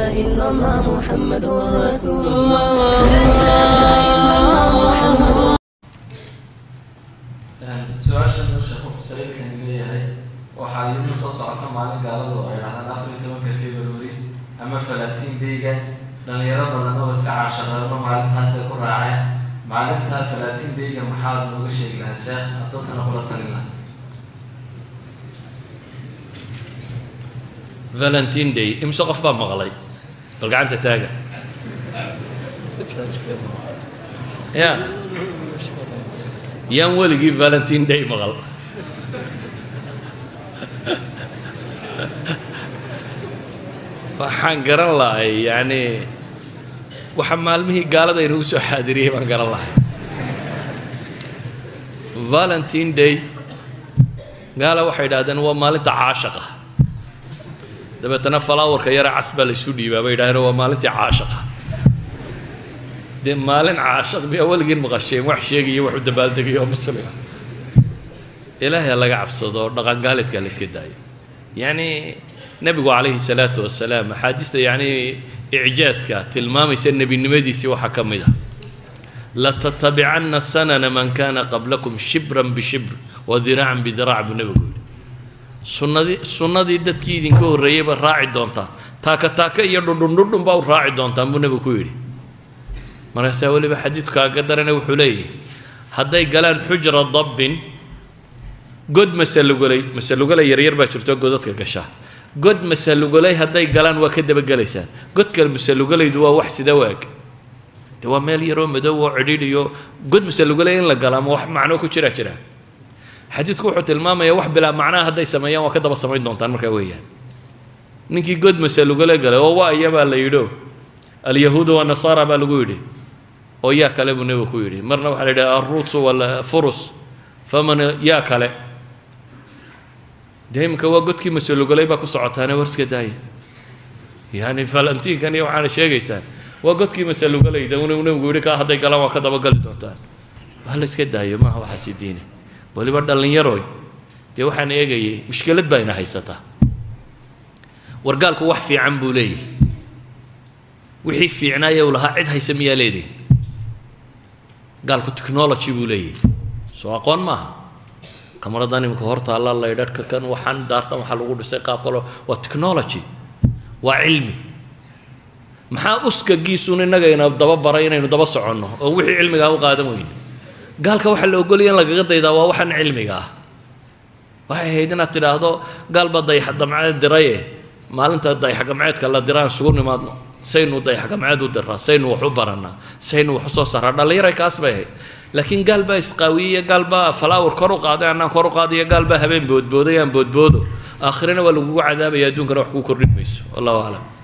إلا الله محمد رسول الله لا إله إلا الله محمد su-aashan uu sheekhu saliidkan leeyahay waxaa yimi soo socota maalin gaaladu oo ay dhahdaan afar iyo tobanka february ama falaatiin dayga dhalinyaro badan oo iska caashaqeerno maalintaasay ku raaceen maalintaa falaatiin dayga maxaad nooga sheegi lahaa sheekh aad dadkana kula talin lahaa valentine day imse qof baa maqlay bal gacanta taaga ya yaan weligii valentine day maqal waxaan garan lahay yacni waxa maalmihii gaalada inagu soo xaadiriyey baan garan lahay valentine day gaala waxay idhahdeen waa maalinta caashaqa dabeetana falaawarka yara cas baa laysu dhiibaa bay yidhahdeen waa maalintii caashaqa dee maalin caashaq miyaa weligiin maqasheen wax sheegaya wax u dabaaldegayo oo muslima ilaahay laga cabsado oo dhaqangaalidka la iska daayo yacni nebigu calayhi salaatu wasalaam axaadiista yacni icjaaska tilmaamaysa nebinimadiisii waxaa ka mid ah latatabicanna sanana man kana qablakum shibran bishibr wa diraacan bidiraac buu nebigu yidhi sunnadii sunnadii dadkii idinka horreeyey baa raaci doontaa taaka taaka iyo dhudhundhudhun baa u raaci doontaan buu nebigu ku yidhi markaasaa weliba xadiidku kaaga darana wuxuu leeyahay hadday galaan xujra dabbin god masalugolay masalugolay yaryar baa jirto godadka gasha god masalugolay hadday galaan waa ka dabagelaysaan god kale masalugolaydu waa wax sida waag de waa meel yaroo madow oo cidhiidh iyo god masalugolay in la gala ama wax macno ku jira jira xadiidku wuxuu tilmaamayaa wax bilaa macnaha hadday sameeyaan waa ka daba samayn doontaan markaa weeyaan ninkii god masalugole galay oo waa iyabaa la yidho alyahuudu wanasaara baa lagu yidhi oo yaa kale buu nebigu ku yidhi marna waxaa la yidhaha aruusu wala furus faman yaa kale dee iminka waa godkii masalugolay baa ku socotaane war iska daaya yani valentinkan iyo waxaana sheegaysaan waa godkii masalugolayda uu nebigu yidhi kaa hadday galaan waa ka dabagali doontaan waa la iska daayo maaha waxaasi diine waliba dhallinyaroy dee waxaan eegayay mushkilad baa ina haysataa wargaalku wax fiican buu leeyahay wixii fiicnaaya uu lahaa cid haysa miyaa leedihi gaalku technology buu leeyahay soo aqoon maaha kamaradan iminka hortaalla laydhadhka kan waxaan daartan waxaa lagu dhisay qaab kaloo waa technology waa cilmi maxaa uskagiisuun innaga ina daba baray inaynu daba soconno oo wixii cilmigaa u qaadan weyne gaalka waxaa la ogolaya in lagaga daydaa waa waxaan cilmiga ah waxay ahayd inaad tidhaahdo gaal baa dayax damceed diraye maalinta dayax gamceedka la diraan isugu nimaadno saynu dayax gamceed u diraa saynu wax u barannaa saynu wax u soo saaraa dhallinyaray kaas bay ahayd laakiin gaal baa isqaawiyey gaal baa falaawar kor u qaaday annaan kor u qaadaya gaal baa habeen boodbooday aan boodboodo aakhirana waa lagugu cadaabaya adduunkana wax kuu kordhin mayso wallahu aclam